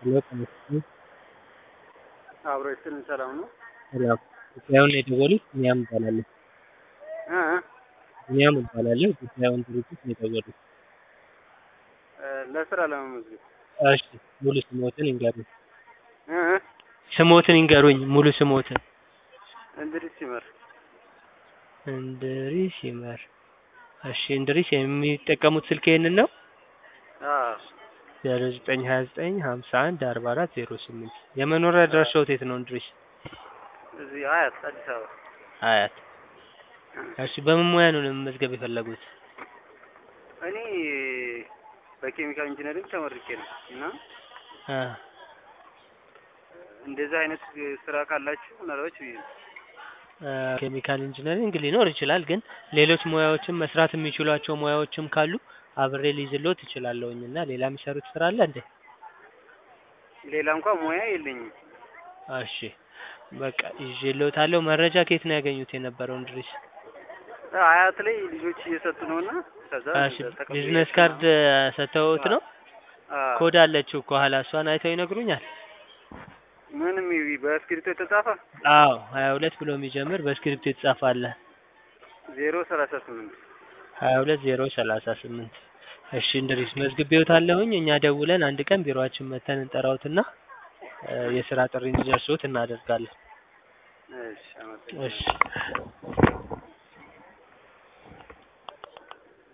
ሄሎ ጤና ይስጥልኝ። አብሮ ይስጥልን። ሰላም ነው? ሰላም። ጉዳዩን የደወሉት ቢኒያም እባላለሁ። እ እ ቢኒያም እባላለሁ። ጉዳዩን ድርጅት ነው የደወሉት። እ ለስራ ለመመዝገብ እሺ ሙሉ ስሞትን ይንገሩኝ። እ እ ስሞትን ይንገሩኝ ሙሉ ስሞትን። እንድሪስ ሲመር እንድሪስ ይመር። እሺ እንድሪስ የሚጠቀሙት ስልክ ይሄንን ነው? አዎ ዜሮ ዘጠኝ ሀያ ዘጠኝ ሀምሳ አንድ አርባ አራት ዜሮ ስምንት የመኖሪያ አድራሻዎት የት ነው እንድሪስ? እዚህ አያት አዲስ አበባ አያት። እሺ በምን ሙያ ነው ለመመዝገብ የፈለጉት? እኔ በኬሚካል ኢንጂነሪንግ ተመርቄ ነው እና አ እንደዚህ አይነት ስራ ካላችሁ ምናልባት ብዬ ነው። አ ኬሚካል ኢንጂነሪንግ ሊኖር ይችላል፣ ግን ሌሎች ሙያዎችም መስራት የሚችሏቸው ሙያዎችም ካሉ አብሬ ሊይዝልዎት እችላለሁኝ እና ሌላ የሚሰሩት ስራ አለ እንዴ? ሌላ እንኳን ሙያ የለኝም። እሺ በቃ ይዤልዎታለሁ። መረጃ ከየት ነው ያገኙት የነበረው እንድሪስ? አያት ላይ ልጆች እየሰጡ ነው እና ከዛ እሺ ተቀብዬ ቢዝነስ ካርድ ሰጥተውት ነው? አዎ። ኮድ አለችው ከኋላ እሷን አይተው ይነግሩኛል? ምንም ይ- በእስክሪብቶ የተጻፈ አዎ ሀያ ሁለት ብሎ የሚጀምር በስክሪፕት የተጻፈ አለ። ዜሮ ሰላሳ ስምንት ሀያ ሁለት ዜሮ ሰላሳ ስምንት እሺ እንድሪስ መዝግቤዎታለሁኝ። እኛ ደውለን አንድ ቀን ቢሮአችን መተን እንጠራዎትና እ የስራ ጥሪ እንዲደርስዎት እናደርጋለን። እሺ አመሰግናለሁ። እሺ